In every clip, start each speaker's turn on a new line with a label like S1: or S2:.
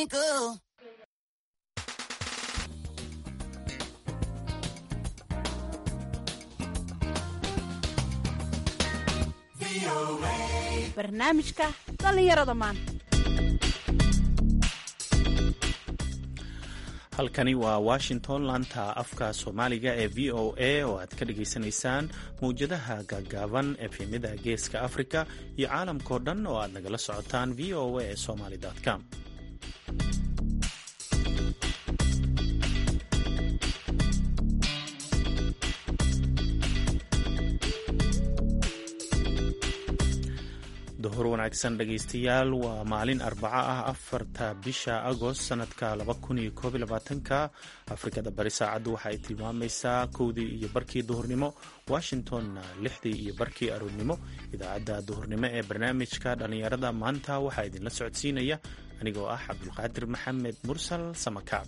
S1: twinkle.
S2: barnaamijka dhallinyarada maanta
S3: halkani waa washington laanta afka soomaaliga ee v o a oo aad ka dhagaysanaysaan mawjadaha gaagaaban efemyada geeska afrika iyo caalamkao dhan oo aad nagala socotaan v o a somaly com duhur wanaagsan dhegaystayaal waa maalin arbaco ah afarta bisha agost sanadka ka afrikada bari saacaddu waxa ay tilmaamaysaa kowdii iyo barkii duhurnimo washingtonna lixdii iyo barkii aroornimo idaacadda duhurnimo ee barnaamijka dhallinyarada maanta waxaa idinla socodsiinaya anigoo ah cabdulqaadir maxamed mursal samakaab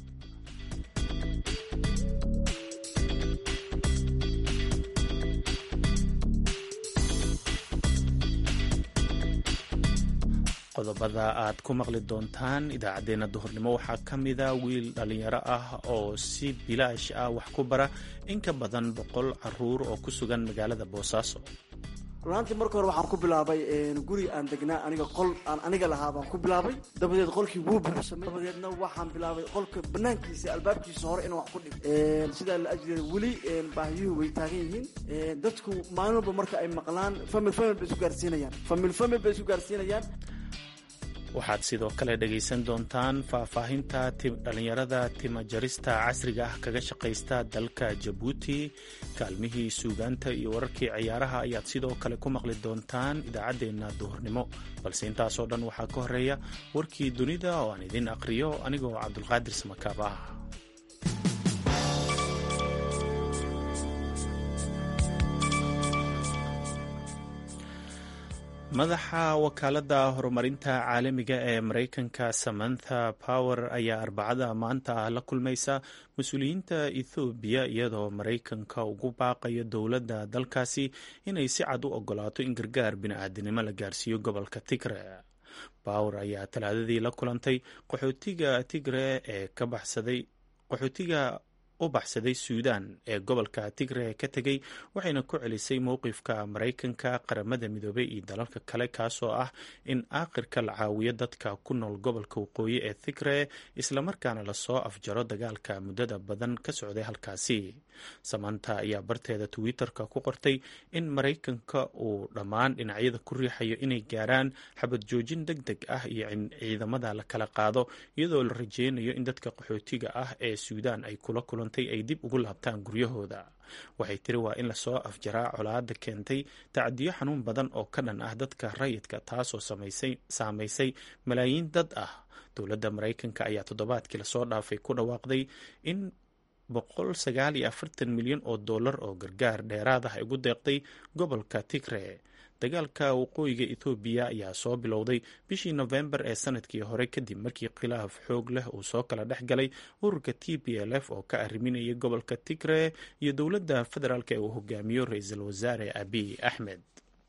S3: qodobada aad ku maqli doontaan idaacaddeenna duhurnimo waxaa ka mida wiil dhallinyaro ah oo si bilaash ah wax ku bara in ka badan boqol caruur oo ku sugan magaalada boosaaso
S4: runaantii marka hore waxaan ku bilaabay guri aan degnaa aniga qol aan aniga lahaa baan ku bilaabay dabadeed qolkii wuu buuxsamay dabadeedna waxaan bilaabay qolka banaankiisa albaabkiisa hore inaan wax ku dhigo sidaa la ajliya weli baahiyuhu way taagan yihiin dadku maalin walba marka ay maqlaan famil famil bay isu gaarsiinayaan famil famil bay isu gaarsiinayaan
S3: waxaad sidoo kale dhegaysan doontaan faahfaahinta dhallinyarada timajarista casriga ah kaga shaqaysta dalka jabuuti kaalmihii suugaanta iyo wararkii ciyaaraha ayaad sidoo kale ku maqli doontaan idaacaddeenna duhurnimo balse intaasoo dhan waxaa ka horeeya warkii dunida oo aan idin aqriyo anigoo cabdulqaadir samakaab ah madaxa wakaaladda horumarinta caalamiga ee maraykanka samantha power ayaa arbacada maanta ah la kulmaysa mas-uuliyiinta ethoobiya iyadoo maraykanka ugu baaqayo dowladda dalkaasi inay si cad u ogolaato in gargaar bini-aadinimo la gaarsiiyo gobolka tigre power ayaa talaadadii la kulantay qaxootiga tigre ee ka baxsaday qaxootiga u baxsaday suudan ee gobolka tigre ka tegey waxayna ku celisay mowqifka maraykanka qaramada midoobay iyo dalalka kale kaasoo ah in aakhirka la caawiyo dadka ku nool gobolka waqooyi ee tigre islamarkaana lasoo afjaro dagaalka muddada badan ka socday halkaasi samanta ayaa barteeda twitter-ka ku qortay in maraykanka uu dhammaan dhinacyada ku riixayo inay gaaraan xabad joojin deg deg ah iyo in ciidamada la kala qaado iyadoo la rajeynayo in dadka qaxootiga ah ee suudan ay kula kulantay ay dib ugu laabtaan guryahooda waxay tiri waa in lasoo afjaraa colaada keentay tacdiyo xanuun badan oo ka dhan ah dadka rayidka taasoo saamaysay malaayiin dad ah dowladda maraykanka ayaa toddobaadkii lasoo dhaafay ku dhawaaqday in boqol sagaal iyo afartan milyan oo dollar oo gargaar dheeraad ah ay ugu deeqday gobolka tigre dagaalka waqooyiga ethoobiya ayaa soo bilowday bishii nofembar ee sanadkii hore kadib markii khilaaf xoog leh uu soo kala dhex galay ururka t p l f oo ka arriminaya gobolka tigre iyo dowladda federaalk ee uu hogaamiyo ra-iisul wasaare abiy axmed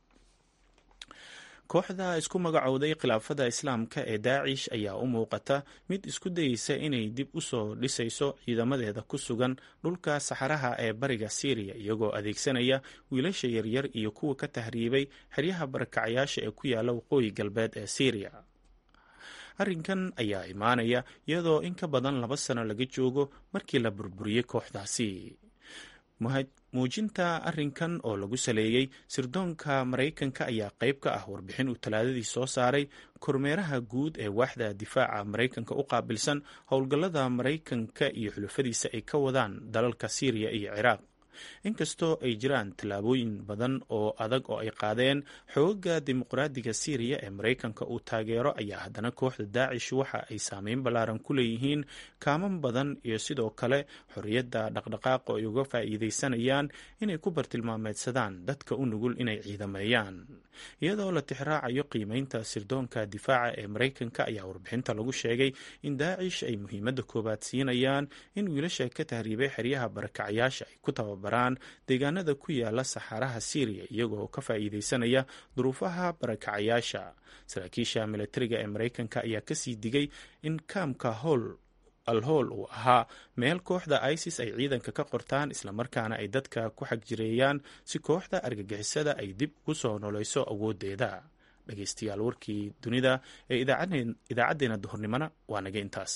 S3: kooxda isku magacowday khilaafada islaamka ee daacish ayaa u muuqata mid isku dayeysa inay dib u soo dhisayso ciidamadeeda ku sugan dhulka saxaraha ee bariga syriya iyagoo adeegsanaya wiilasha yaryar iyo kuwa ka tahriibay xeryaha barakacyaasha ee ku yaala waqooyi galbeed ee syriya arrinkan ayaa imaanaya iyadoo in ka badan laba sano laga joogo markii la burburiyey kooxdaasi muujinta arrinkan oo lagu saleeyey sirdoonka maraykanka ayaa qayb ka ah warbixin uu talaadadii soo saaray kormeeraha guud ee waaxda difaaca maraykanka u qaabilsan howlgallada maraykanka iyo xulufadiisa ay ka wadaan dalalka siiriya iyo ciraaq inkastoo ay jiraan tallaabooyin badan oo adag oo ay qaadeen xoogaga dimuqraadiga syriya ee maraykanka uu taageero ayaa haddana kooxda daacish waxa ay saameyn ballaaran ku leeyihiin kaaman badan iyo sidoo kale xorriyadda dhaqdhaqaaqa ay uga faa'iidaysanayaan inay ku bartilmaameedsadaan dadka u nugul inay ciidameeyaan iyadoo la tixraacayo qiimeynta sirdoonka difaaca ee maraykanka ayaa warbixinta lagu sheegay in daacish ay muhiimadda koowaad siinayaan in wiilasha ka tahriibay xeryaha barakacyaasha ay ku tababar tababaraan deegaanada ku yaala saxaaraha syriya iyagoo ka faa'iideysanaya duruufaha barakacayaasha saraakiisha milatariga ee maraykanka ayaa kasii digay in kaamka howl alhool uu ahaa meel kooxda isis ay ciidanka ka qortaan islamarkaana ay dadka ku xagjireeyaan si kooxda argagixisada ay dib ugu soo nooleyso awoodeeda dhegeystayaal warkii dunida ee idaacaddeenna duhurnimona waa naga intaas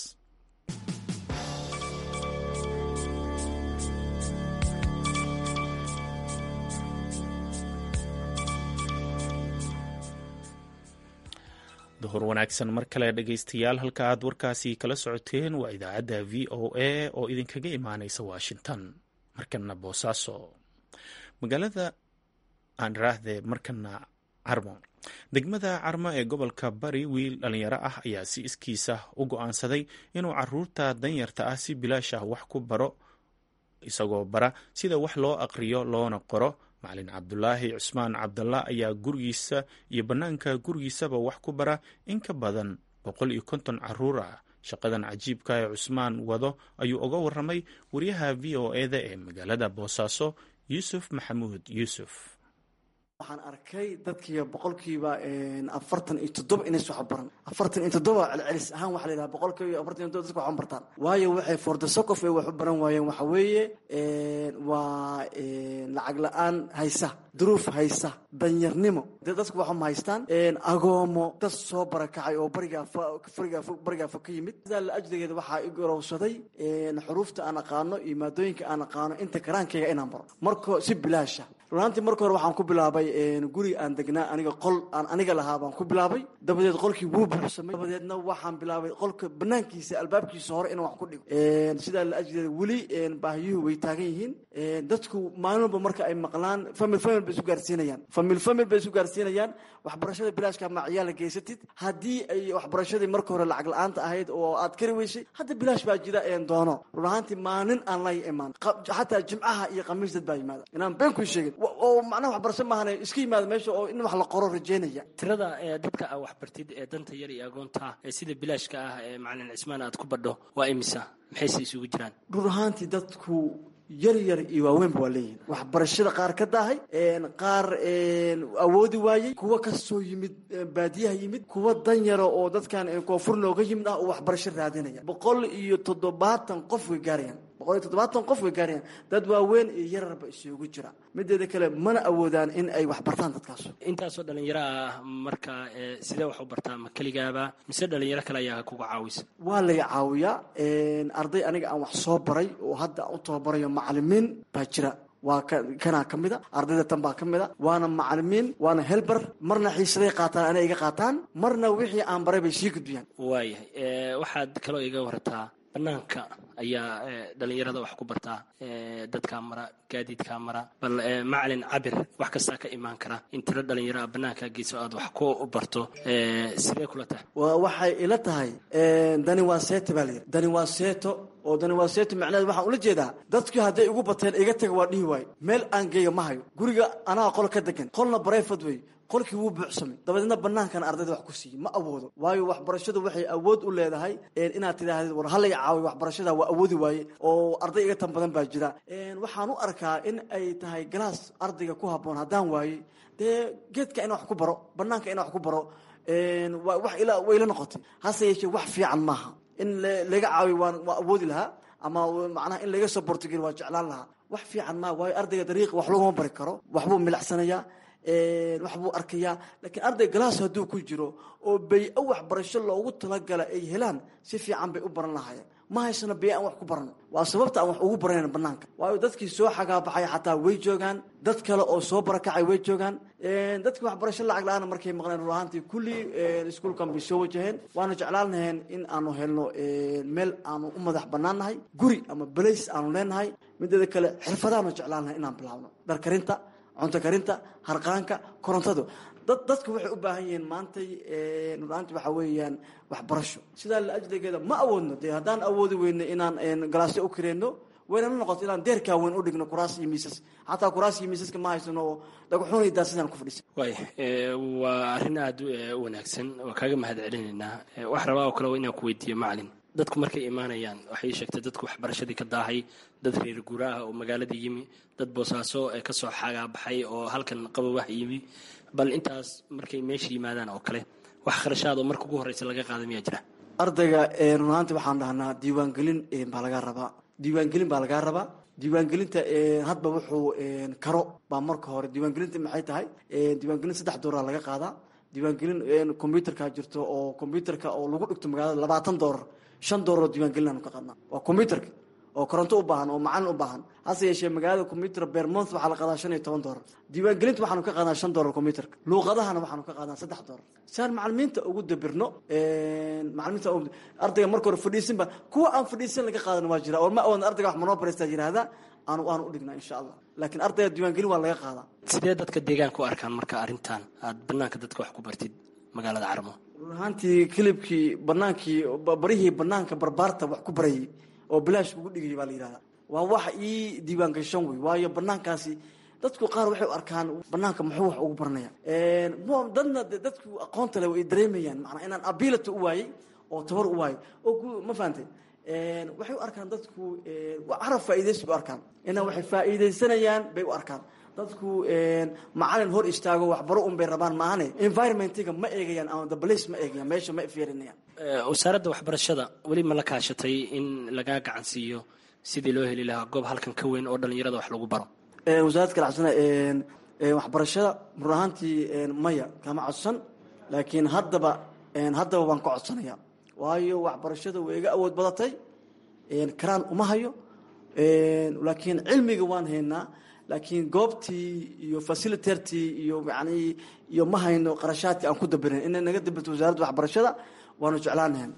S3: duhur wanaagsan mar kale dhegeystayaal halka aad warkaasi kala socoteen waa idaacadda v o a oo idinkaga imaaneysa washington markana boosaaso magaalada aan raahde markana carmo degmada carmo ee gobolka bari wiil dhalinyaro ah ayaa si iskiisa u go-aansaday inuu caruurta danyarta ah si bilaash ah wax ku baro isagoo bara sida wax loo aqriyo loona qoro macalin cabdulaahi cusmaan cabdalla ayaa gurigiisa iyo bannaanka gurigiisaba wax ku bara in ka badan boqol iyo konton caruur ah shaqadan cajiibka ee cusmaan wado ayuu uga waramay wariyaha v o eda ee magaalada boosaaso yuusuf maxamuud yuusuf
S4: waxaan arkay dadkiiba boqolkiiba afartan iyo toddoba inays wax baran afartan iyo toddoba celcelis ahaan waxa la yidhaha boqolkiiba afartan iyo toddoba dadka waxan bartaan waayo waxay for the socof ay wax u baran waayeen waxa weeye waa lacag la-aan haysa duruuf haysa danyarnimo dee dadku waxuma haystaan agoomo dad soo barakacay oo barigaa farigaa barigaa fog ka yimid sidaa la ajligeeda waxaa i gorowsaday xuruufta aan aqaano iyo maadooyinka aan aqaano inta karaankayga inaan baro marko si bilaasha runaantii marka hore waxaan ku bilaabay guri aan degnaa aniga qol aan aniga lahaa baan ku bilaabay dabadeed qolkii wuu buuxsamay dabadeedna waxaan bilaabay qolka banaankiisa albaabkiisa hore inaan wax ku dhigo sidaa la ajligeeda weli baahiyuhu way taagan yihiin dadku maalin walba marka ay maqlaan famil famil bay isu gaarsiinayaan famil famil bay isu gaarsiinayaan waxbarashada bilaashka ma ciyaala geysatid haddii ay waxbarashadii marka hore lacag la-aanta ahayd oo aad kari weysay hadda bilaash baa jira een doono run ahaantii maalin aan la imaan xataa jimcaha iyo khamiis dad baa yimaada inaan been ku sheegin oo macnaha waxbarasho maahane iska yimaada meesha oo in wax la qoro rajeynaya
S1: tirada dadka aa waxbartid ee danta yar iyo agoonta ee sida bilaashka ah ee macalin cismaan aad ku badho waa imisa maxayse isugu jiraan
S4: run ahaantii dadku yar yar iyo waaweynba waa leeyihin waxbarashada qaar ka daahay qaar awoodi waayey kuwa kasoo yimid baadiyaha yimid kuwa danyara oo dadkan koonfur nooga yimid ah oo waxbarasho raadinaya boqol iyo toddobaatan qof way gaarayaan boqol iyo toddobaatan qof way gaarayaan dad waaweyn iyo yararba isugu jira mideeda kale mana awoodaan in ay wax bartaan dadkaas
S1: intaasoo dhalinyaro ah marka sidee wax u bartaa ma keligaaba mise dhalinyaro kale ayaa kuga caawisa
S4: waa lay caawiyaa arday aniga aan wax soo baray oo hadda aan u tababarayo macalimiin baa jira waa kanaa ka mid a ardayda tan baa ka mid a waana macalimiin waana helber marna xiisaday qaataan anay iga qaataan marna wixii aan baray bay sii gudbiyaan
S1: waayahay waxaad kaloo iga wartaa banaanka ayaa dhalinyarada wax ku bartaa dadkaa mara gaadiidkaa mara bal macalin cabir wax kastaa ka imaan kara in tiro dhalinyaro a banaankaa geyso aad wax ku barto sidee kula tahay
S4: waxay ila tahay dani waa seeto baa layidhi dani waa seeto oo dani waa seeto macnaheed waxaan ula jeedaa dadkii hadday igu bateen iga taga waa dhihi waayo meel aan geeyo ma hayo guriga anaga qol ka degan qolna barayfad wey qolkii wuu buuxsamay dabadeedna banaankan ardayda wax ku siiyey ma awoodo waayo waxbarashadu waxay awood u leedahay inaad tidhaahdid war halay caawiy waxbarashada waa awoodi waaye oo arday iga tan badan baa jira waxaan u arkaa in ay tahay galaas ardayga ku habboon haddaan waayey dee geedka ina wax ku baro banaanka ina wax ku baro wax ila wayla noqotay hase yeeshee wax fiican maaha in laga caawiyo waan waa awoodi lahaa ama macnaha in laga soo bortogel waa jeclaan lahaa wax fiican maaha waayo ardayga dariiqa wax laguma bari karo waxbuu milicsanayaa wax buu arkayaa laakiin arday galaas hadduu ku jiro oo bay-o waxbarasho loogu talagala ay helaan si fiican bay u baran lahaayeen ma haysano bay aan wax ku barano waa sababta aan wax ugu baranayn banaanka waayo dadkii soo xagaabaxay xataa way joogaan dad kale oo soo barakacay way joogaan dadkii waxbarasho lacag la-aana markay maqleen rur ahaantii kulli iskuolkan bay soo wajaheen waana jeclaan laheen in aanu helno meel aanu u madax bannaan nahay guri ama balays aanu leenahay mideeda kale xirfadaanu jeclaan lahay inaan bilaabno dharkarinta cunto karinta harqaanka korontadu dad dadku waxay u baahan yihiin maantay ruraanti waxa weeyaan waxbarasho sidaa la ajligeeda ma awoodno dee haddaan awoodi weyno inaan galaasyo u kareenno waynala noqoto inaan deerkaa weyn u dhigno kuraas iyo miisas xataa kuraas iyo miisaska ma haysano oo dhagaxuunay daasidaan ku fadhiisa
S1: waaya waa arrin aada u wanaagsan waa kaaga mahad celinaynaa wax rabaa oo kale waa inaan ku weydiiyo macalin dadku markay imaanayaan waxay sheegtay dadku waxbarashadii ka daahay dad reer guuraaha oo magaaladii yimi dad boosaaso ee kasoo xagaabaxay oo halkan qabowah yimi bal intaas markay meesha yimaadaan oo kale wax kharashaad oo marka ugu horreysa laga qaada miyaa jira
S4: ardayga run ahaanti waxaan dhahnaa diiwaangelin baa lagaa rabaa diiwaangelin baa lagaa rabaa diiwaangelinta hadba wuxuu karo baa marka hore diiwaangelinta maxay tahay diiwaangelin saddex dooraa laga qaadaa diiwaangelin combyuterka jirto oo combyuterka oo lagu dhigto magaalada labaatan doolar shan doolar oo diiwaangelin aanu ka qaadnaa waa combyuterka oo koronto u baahan oo macalin u baahan hase yeeshee magaalada combyuter bermont waxaa la qaadaa shan iyo toban doolar diiwaangelinta waxaanu ka qaadnaa shan doolar combyuterka luuqadahana waxaanu ka qaadnaa saddex doolar saan macalimiinta ugu dabirno macalimiinta ardayga marka hore fadhiisinba kuwa aan fadhiisin laga qaadan waa jira oo ma awoodna ardayga wax monobresta yihahda aanu aanu udhignaa insha allah laakiin ardayga diiwaangelin waa laga qaadaa
S1: sidee dadka deegaanka u arkaan marka arrintan aad banaanka dadka wax ku bartid magaalada carmo
S4: run ahaantii kilibkii banaankii barihii banaanka barbaarta wax ku barayay oo bilaash ugu dhigay baa la yidhahdaa waa wax ii diiwaan gashan wey waayo banaankaasi dadku qaar waxay u arkaan banaanka muxuu wax ugu baranaya dadna dadku aqoonta le way dareemayaan manaa inaan ability u waayey oo tabar u waayey oo ma fahantay waxay u arkaan dadku carab faa'iidaysi u arkaan inaa waxay faa'iidaysanayaan bay u arkaan dadku macalin hor istaago waxbaro un bay rabaan maahane environmentiga ma eegayaan ama the place ma eegayaan meesha ma fiirinayaan
S1: wasaaradda waxbarashada weli ma la kaashatay in lagaa gacan siiyo sidii loo heli lahaa goob halkan ka weyn oo dhallinyarada wax lagu baro
S4: wasaaradda kalacsana waxbarashada run ahaantii maya kama codsan laakiin haddaba haddaba waan ka codsanaya waayo waxbarashada way iga awood badatay karaan uma hayo laakiin cilmiga waan haynaa laakiin goobtii iyo facilitertii iyo yani iyo ma hayno qarashaadkii aan ku dabirin inay naga dabirto wasaaradda waxbarashada waanu jeclaanahan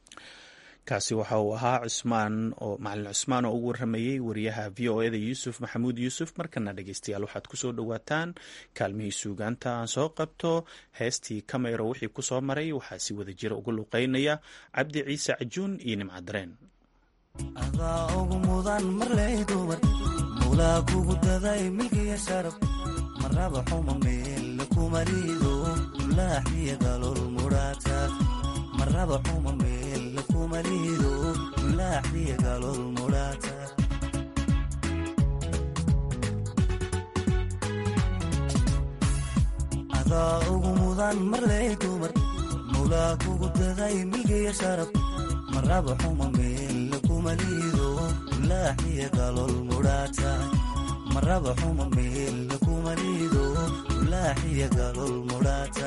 S3: kaasi waxa uu ahaa cusmaan oo macalin cusmaan oo ugu waramayey wariyaha v o eda yuusuf maxamuud yuusuf markana dhegeystayaal waxaad kusoo dhowaataan kaalmihii suugaanta aan soo qabto heestii kameyro wixii kusoo maray waxaa si wada jira uga luqeynaya cabdi ciise cajuun iyo nimcadareen
S5: adaa ugu mudan marley dumar mawlaa kugu daday milkiya sharaf maraba xuma meel kumarido ulaaxiya galol mudhaata maraba xuma meel kumarido ulaaxiya galol mudhaata adaa ugu mudan marley dumar mawlaa kugu daday milkiya sharaf maraba xuma meel kumarido ulaaxiya galol mudhaata maraba xuma meel kumarido ulaaxiya galol mudhaata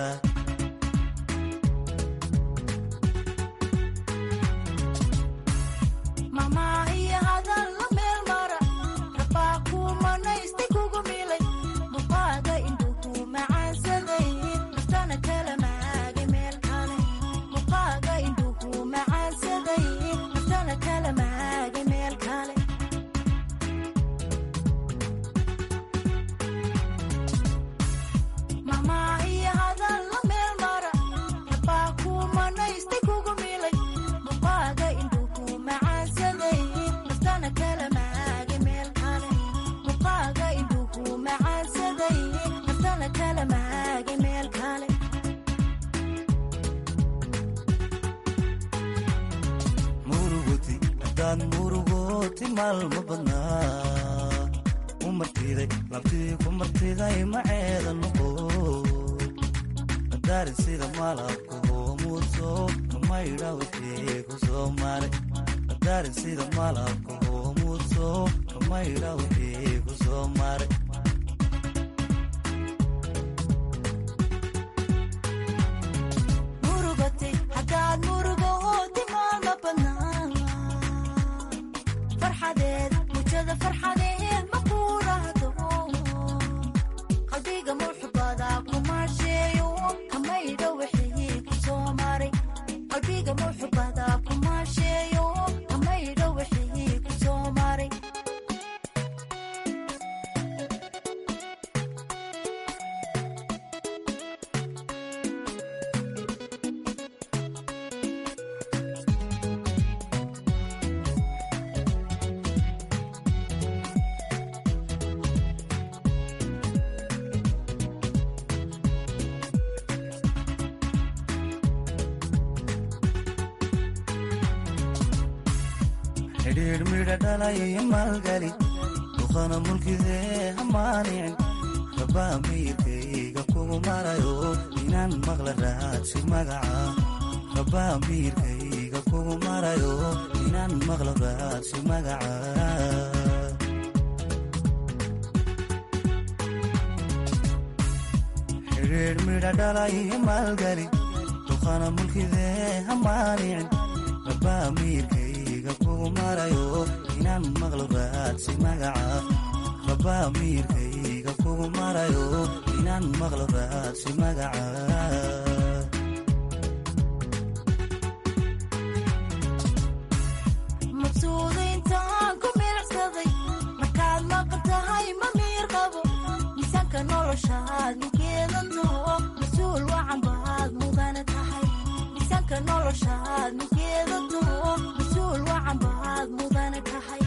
S5: xidhiidh midha dhalay maalgali duqana mulkidee hamaanicin rabaa miirkayga kugu marayo inaan maqla raadsi magaca rabaa miirkayga kugu marayo inaan maqla raadsi magaca xidhiidh midha dhalay maalgali duqana mulkidee hamaanicin rabaa miirkayga kugu marayo inaan maqlo raadsi magaca rabaa miirkayga kugu marayo inaan maqlo raadsi magaca
S6: maqsuudayntaan ku milicsaday markaad maqan tahay ma miir qabo miisaanka noloshaad ninkeedan taho mas-uul wacan baad mudana tahay miisaanka noloshaad ninkeedan taho mas-uul wacan baad mudana tahay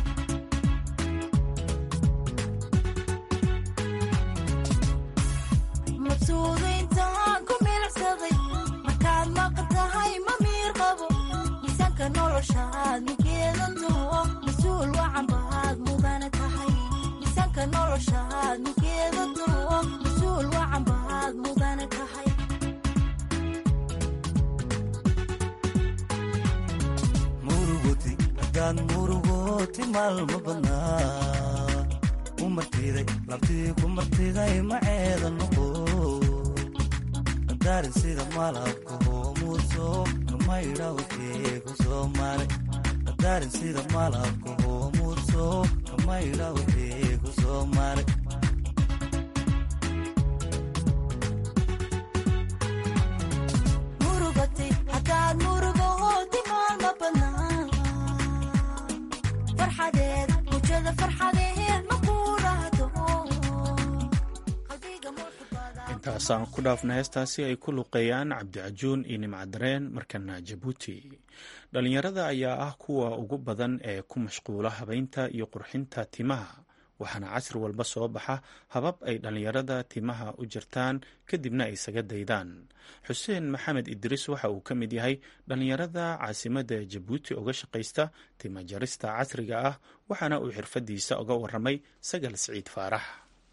S6: maqsuudayntaan ku milicsaday markaad maqan tahay ma miir qabo miisaanka noloshaad ninkeedan taho mas-uul wacan baad mudana tahay miisaanka noloshaad ninkeedan taho mas-uul wacan baad mudana tahay
S5: murugoti haddaad murugoti maalma badnaa ku martiday labtii ku martiday maceeda noqo daarin sida malabka hoomuuso kamaydha wixii ku soo maray daarin sida malabka hoomuuso kamaydha wixii ku soo maray
S6: murugatay haddaad murugooti maalma badnaa farxadeed mujada farxadeed ma ku dhahdo qalbiga mulkubada
S3: intaasaan ku dhaafna heestaasi ay ku luqeeyaan cabdicajuun iyo nimcadareen markana jabuuti dhallinyarada ayaa ah kuwa ugu badan ee ku mashquula habaynta iyo qurxinta timaha waxaana casri walba soo baxa habab ay dhallinyarada timaha u jirtaan kadibna ay isaga daydaan xuseen maxamed idriis waxa uu ka mid yahay dhallinyarada caasimadda jabuuti uga shaqaysta tima jarista casriga ah waxaana uu xirfadiisa uga waramay sagal siciid faarax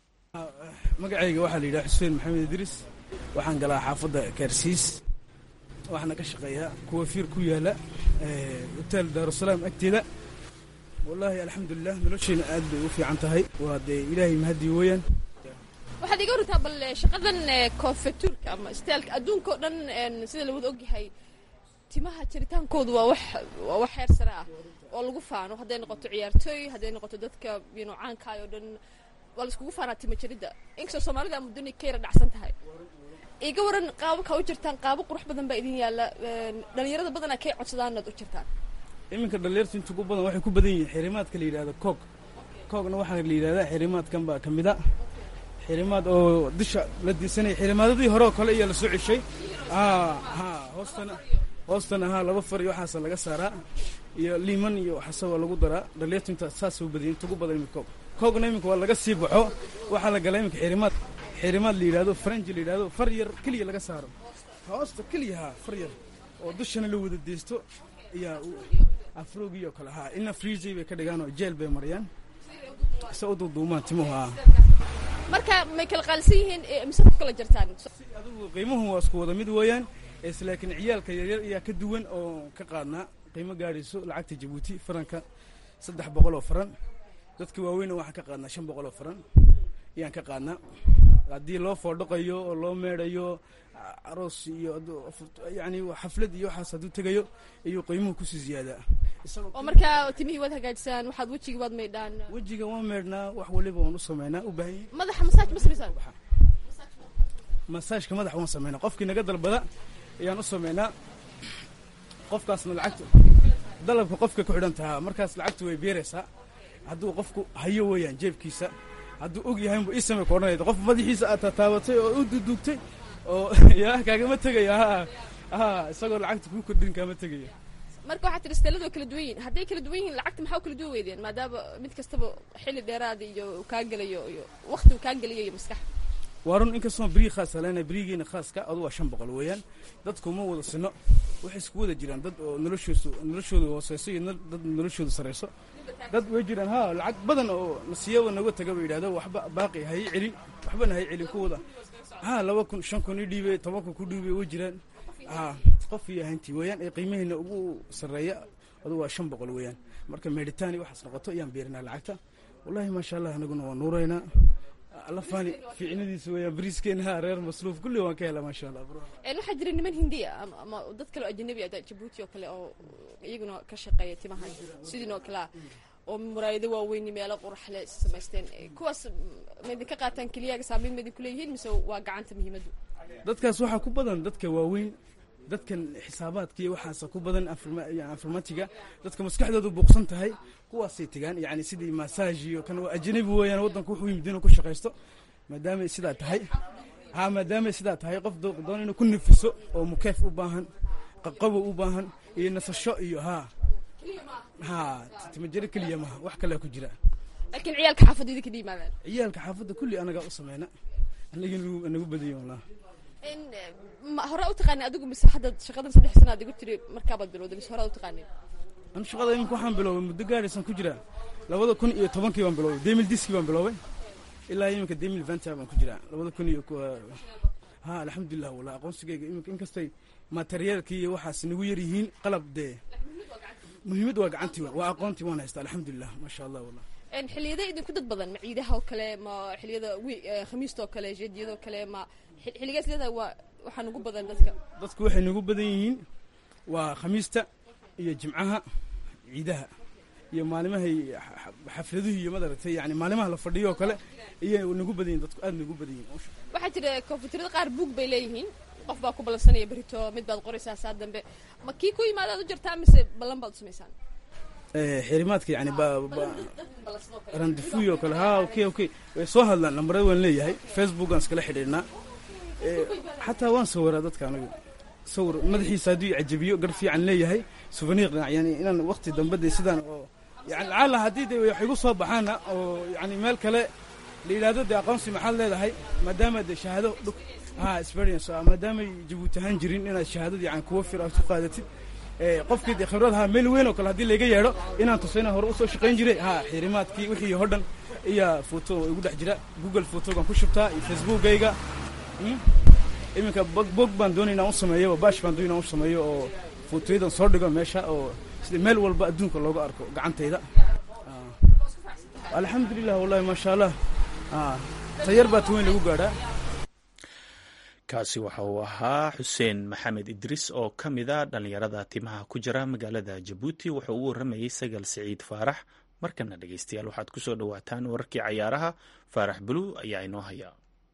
S7: magacayga waxaa la yidhaha xuseen maxamed idriis waxaan galaa xaafadda kaarsiis waxaana ka shaqeeyaa kuwa fiir ku yaala hotel daarusalaam agteeda wallaahi alxamdulilah noloshayna aad bay u fiican tahay waa dee ilaahay mahadii weeyaan
S8: waxaad iga wartaa bal shaqadan koonfatuurka ama staalka adduunka oo dhan sida lawada ogyahay timaha jiritaankoodu waa wax waa wax heer sare ah oo lagu faano hadday noqoto ciyaartooy hadday noqoto dadka yano caankaay oo dhan waa laiskugu faanaa tima jiridda inkastoo soomaalida muddani ka yara dhacsan tahay iga waran qaababka u jirtaan qaabo qurux badan baa idin yaalla dhalinyarada badanaa kay codsadaanaad u jirtaan
S7: iminka dhallinyartu inta ugu badan waxay ku badan yihiin xirimaadka la yidhahdo koog koogna waxaa la yidhahdaa xirimaadkan baa ka mid a xirimaad oo dusha la diisanaya xirimaadadii hore oo kale ayaa la soo ceshay ha hoostana hoostana ha laba far iyo waxaasa laga saaraa iyo liiman iyo waxaase waa lagu daraa dhallinyartu inta saas u badiyay inta ugu badan iminka koog koogna iminka waa laga sii baxo waxaa la galaa iminka xirimaad xirimaad la yidhahdo faranji la yidhahdo far yar keliya laga saaro hoosta keliya ha far yar oo dushana la wada deysto ayaa afroogii oo kale haa ina freezay bay ka dhigaan oo jeel bay mariyaan se u duuduumaan timuhu haa
S8: marka may kala qaalisan yihiin mise ku kala jirtaan
S7: adigu qiimuhu waa isku wada mid weeyaan is laakiin ciyaalka yaryar ayaa ka duwan oo ka qaadnaa qiimo gaadhayso lacagta jabuuti faranka saddex boqol oo faran dadka waaweynna waxaan ka qaadnaa shan boqol oo faran ayaan ka qaadnaa haddii loo foodhaqayo oo loo meedhayo aroos iyo yani xaflad iyo waxaas hadduu tegayo ayuu qiimuhu kusii ziyaadaa
S8: oo markaa timihii waad hagaajisaan waxaad wejigii waad maydhaan
S7: wejiga waan meedhnaa wax waliba waan u sameynaa u baahan yahay
S8: madaxa masaaj ma samaysaan
S7: masaajka madax waan sameynaa qofkii naga dalbada ayaan u sameynaa qofkaasna lacagta dalabka qofka ku xidhan tahaa markaas lacagtu way beeraysaa hadduu qofku hayo weeyaan jeebkiisa hadduu og yahaynbu ii samey ka odhanayda qof madaxiisa aad tataabatay oo u duduugtay oo yaa kaagama tegaya ha ha isagoo lacagta kuu kordhin kaama tegaya
S8: marka waxaa tiri steeladoo kala duwan yihin hadday kala duwan yihiin lacagta maxaa u kala duwan weydeen maadaama mid kastaba xilli dheeraada iyo kaa gelayo iyo wakti uu kaa geliyo iyo maskax
S7: waa run inkastoo beriyi khaasa leenahay beriyigeena khaaska adu waa shan boqol weeyaan dadku ma wada sino waxay isku wada jiraan dad oo noloshoodu noloshooda hooseyso iyo na- dad noloshooda sareyso dad way jiraan ha lacag badan oo nasiyaba naga taga ba yidhahdo waxba baaqi hay celin waxbana hay celin kuwada ha laba kun shan kun i dhiibay toban kun ku dhiibay way jiraan ha qof iyo hanti weeyaan ee qiimaheena ugu sarreeya adu waa shan boqol weeyaan marka meedhitaani waxaas noqoto ayaan beerinaa lacagta wallahi maasha allah anaguna waa nuuraynaa alla faani fiicnadiisa weeyaan bariiskeena ha reer masruuf kulli waan ka helaa maasha allah bro
S8: Een, waxaa jira niman hindiya ama, ama dad kale oo ajnabi ah jabuuti oo kale oo iyaguna ka shaqeeya timaha sidiin oo kale ah oo muraayado waaweyn meelo qurax leh samaysteen Eh, kuwaas ma idinka qaataan keliyaga saameyn ma idinku leeyihiin mise waa gacanta muhiimaddu
S7: dadkaas waxaa ku badan dadka waaweyn dadkan xisaabaadka iyo waxaasa ku badan informa- iyo informatiga dadka maskaxdoodu buuqsan tahay kuwaasay tegaan yani sidii massage iyo kan waa ajnabi weeyaan waddanku wuxuu yimid inuu ku shaqaysto maadaamay sidaa tahay ha maadaamay sidaa tahay qof doo- doon inuu ku nafiso oo mukeef u baahan qaqabo u baahan iyo nasasho iyo ha ha timajaro keliya maha wax kalea ku jira
S8: laakiin ciyaalka xaafadda idinka dhiimaadaan
S7: ciyaalka xaafadda kulli anagaa u sameyna anagii nagu nagu badanya wallah
S8: Een, eh, ma hore u taqaanin adigu mise hadda shaqadan saddex sana aad igu tiri markaabaad bilowday mise hore u taqaanin
S7: anu shaqada iminka waxaan biloobay muddo gaadhaysan ku jiraa labada kun iyo tobankii baan biloobay demil diskii baan biloobay ilaa iminka demil venta baan ku jiraa labada kun iyo ku- ha alxamdulilah wallah aqoonsigayga iminka inkastay materiyaalkii iyo waxaas nagu yar yihiin qalab dee muhiimad waa gacantii wa waa aqoontii waan haystaa alxamdulilah maasha allah wallah
S8: Een, xilliyada idinku dad badan ma ciidaha oo kale ma xilliyada wi- eh, khamiista oo kale jeediyada oo kale ma xil- xilligaas leedahay waa waxaa nugu badan dadka
S7: dadku waxay nagu badan yihiin waa khamiista iyo jimcaha ciidaha iyo maalimahay xa- xa- xafladuhu iyo madaragtay yani maalimaha la fadhiyo oo kale iyay nagu badan yihin dadku aad nagu badan yihin
S8: waxaa jira koonfuturada qaar buug bay leeyihiin qof baa ku ballansanaya berito mid baad qoraysaa saa dambe ma kii ku yimaadaad u jartaa mise ballan baad u samaysaan
S7: Eh, xirimaadka yani ba ba- randefuy oo kale ha okay okay way soo hadlaan lambarada waan leeyahay facebook aan iskala xidhiidhnaa Eh, xataa waan sawiraa dadka anagu sawir madaxiisa hadduu cajabiyo gar fiican leeyahay souvenir yani inaan waqti dambe de sidaan oo yani lacala haddii de wax igu soo baxaana oo yani meel kale la yidhaahdo de aqoonsi maxaad leedahay maadaama de shahaado dhug ha experience ah maadaamay jabuuti ahaan jirin inaad shahaadada yani kuwa fir aad ku qaadatid Eh, qofkii de khibrad ha meel weyn oo kale haddii layga yeedho inaan tuso inaan hore usoo shaqayn jiray ha xirimaadkii wixii oo dhan iyo foto igu dhex jira google fotogaan ku shubtaa iyo facebookayga Hmm? iminka bog bog baan doonay inaan u sameeyo bash baan doonay inaan u sameeyo oo fotoyadan soo dhigo meesha oo sida meel walba adduunka looga arko gacantayda Ah. alxamdulilah wallahi maasha allah Ah, tayar baa taweyn lagu gaadhaa
S3: kaasi waxa uu ahaa xuseen maxamed idriis oo ka mid a dhallinyarada timaha ku jira magaalada jabuuti wuxuu ugu waramayey sagal siciid faarax markana dhegeystayaal waxaad ku soo dhowaataan wararkii cayaaraha faarax buluw ayaa inoo haya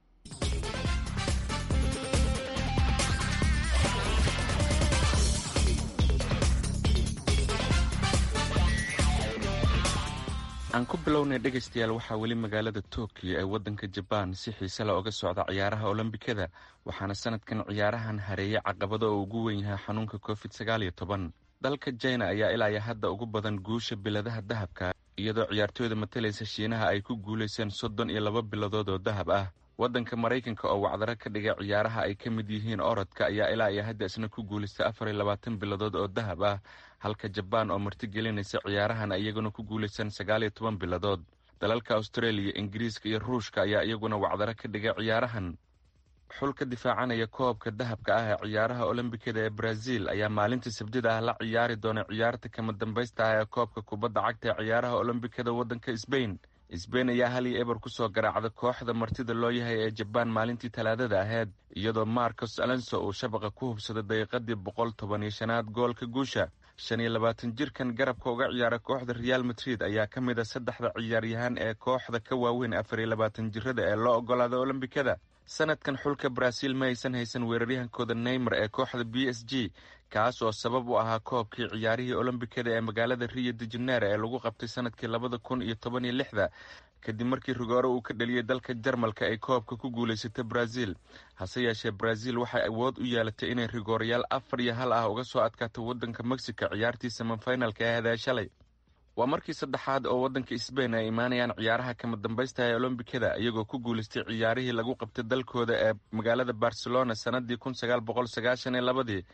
S9: aan ku bilownay dhegaystayaal waxaa weli magaalada tokyo ee waddanka jabaan si xiise leh oga socda ciyaaraha olombikada waxaana sanadkan ciyaarahan hareeyay caqabado oo ugu weyn yahay xanuunka covid sagaal iyo toban dalka jina ayaa ilaa iyo hadda ugu badan guusha biladaha dahabka iyadoo ciyaartooyda matalaysa shiinaha ay ku guulayseen soddon iyo laba biladood oo dahab ah waddanka maraykanka oo wacdaro ka dhigay ciyaaraha ay ka mid yihiin orodka ayaa ilaa iyo hadda isna ku guulaystay afar iyo labaatan biladood oo dahab ah halka jabaan oo martigelinaysa ciyaarahan ay iyaguna ku guulaysteen sagaal iyo toban biladood dalalka australia ingiriiska iyo ruushka ayaa iyaguna wacdaro ka dhigay ciyaarahan xulka difaacanaya koobka dahabka ah ee ciyaaraha olombikada ee brazil ayaa maalinta sabtida ah la ciyaari doona ciyaarta kama dambaysta ah ee koobka kubadda cagta ee ciyaaraha olombikada waddanka sbain sbain ayaa hal iyo eber kusoo garaacda kooxda martida loo yahay ee jabaan maalintii talaadada ahayd iyadoo marcos alonso uu shabaqa ku hubsaday daqiiqadii boqol toban iyo shanaad goolka guusha shan iyo labaatan jirkan garabka uga ciyaara kooxda real madrid ayaa ka mid a saddexda ciyaaryahaan ee kooxda ka waaweyn afar iyo labaatan jirada ee loo ogolaaday olombikada sanadkan xulka brazil ma aysan haysan weeraryahankooda neymar ee kooxda b s g kaas oo sabab u ahaa koobkii ciyaarihii olombikada ee magaalada rio de janeiro ee lagu qabtay sanadkii labada kun iyo toban iyo lixda kadib markii rigoore uu ka dhaliyey dalka jarmalka ay koobka ku guulaysatay brazil hase yeeshee brazil waxay awood u yeelatay inay rigoorayaal afar iyo hal ah uga soo adkaato waddanka mexico ciyaartii samafinalka ee hadaa shalay waa markii saddexaad oo waddanka sbain ay imaanayaan ciyaaraha kama dambaysta ee olombikada iyagoo ku guulaystay ciyaarihii lagu qabtay dalkooda ee magaalada barcelona sanadii kun sagaal boqol sagaashan iyo labadii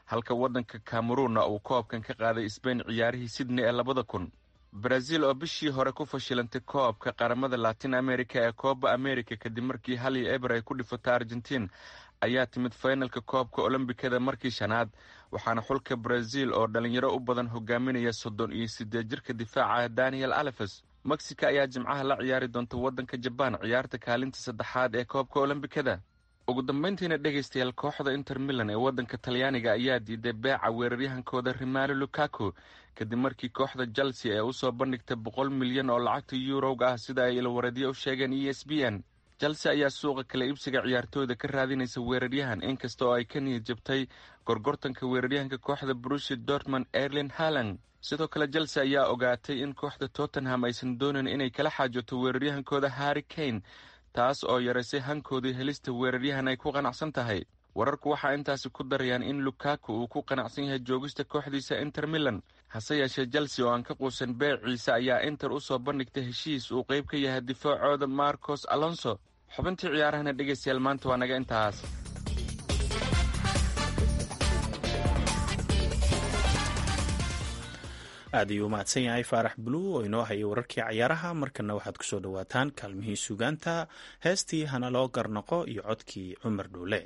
S9: halka waddanka kameruunna uu koobkan ka qaaday sbain ciyaarihii sydney ee labada kun brazil oo bishii hore ku fashilantay koobka qaramada latin america ee kooba america kadib markii hal iyo eber ay ku dhifatay argentiin ayaa timid fainalka koobka olombikada markii shanaad waxaana xulka brazil oo dhalinyaro u badan hogaaminaya soddon iyo siddeed jirka difaaca daniel alefes mexico ayaa jimcaha la ciyaari doonta waddanka jabaan ciyaarta kaalinta saddexaad ee koobka olombikada ugu dambayntiina dhegaystayaal kooxda inter milan ee waddanka talyaaniga ayaa diiday beeca weeraryahankooda rimalo lukaku kadib markii kooxda chelsea ee usoo bandhigtay boqol milyan oo lacagta yuurowga ah sida ay ilwareedyo u sheegeen e s b n chelsea ayaa suuqa kala iibsiga ciyaartooyda ka raadinaysa weeraryahan inkasta oo ay ka niyad jabtay gorgortanka weeraryahanka kooxda brushi dortmond erlin halang sidoo kale chelsea ayaa ogaatay in kooxda tottenham aysan doonayn inay kala xaajoto weeraryahankooda harri kane taas oo yaraysay hankoodii helista weeraryahan ay ku qanacsan tahay wararku waxaa intaasi ku darayaan in lukaku uu ku qanacsan yahay joogista kooxdiisa inter milan hase yeeshee chelsea oo aan ka quusan beeciisa ayaa inter u soo bandhigtay heshiis uu qayb ka yahay difaacooda marcos alonso xubintii ciyaarahana dhegaystayaal maanta waa naga intaas
S3: aad ayuu u mahadsan yahay faarax buluw oo inoo hayay wararkii cayaaraha markana waxaad kusoo dhawaataan kaalmihii sugaanta heestii hana loo garnaqo iyo codkii cumar dhuule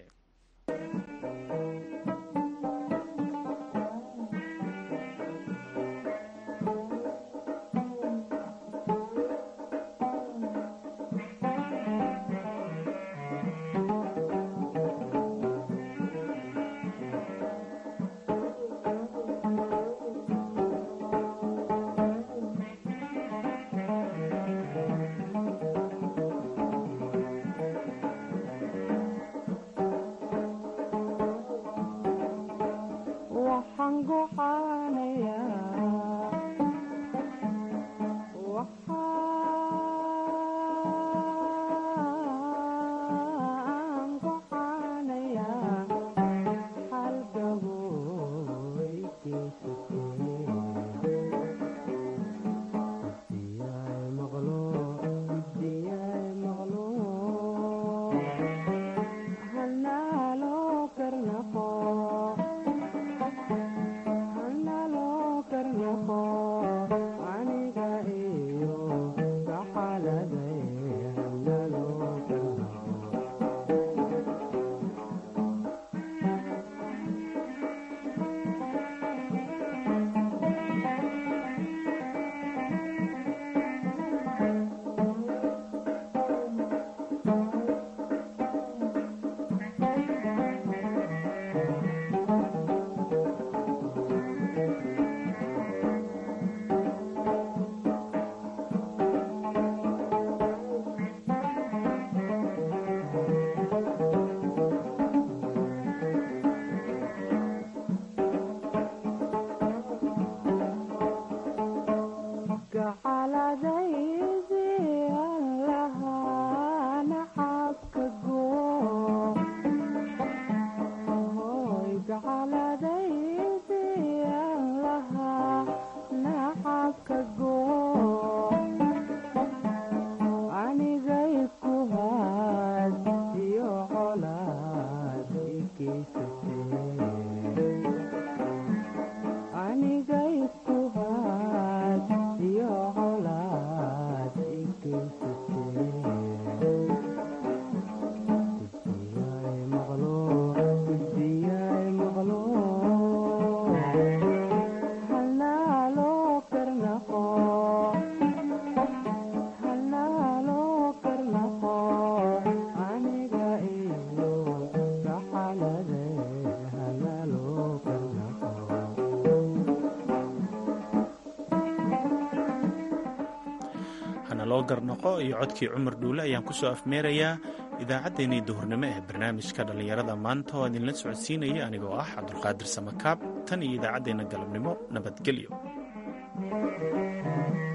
S3: loo garnaqo iyo codkii cumar dhuule ayaan ku soo afmeerayaa idaacaddeenii duhurnimo ee barnaamijka dhallinyarada maanta oo idinla socodsiinaya anigoo ah cabdulqaadir samakaab tan iyo idaacaddeenna galabnimo nabadgelyo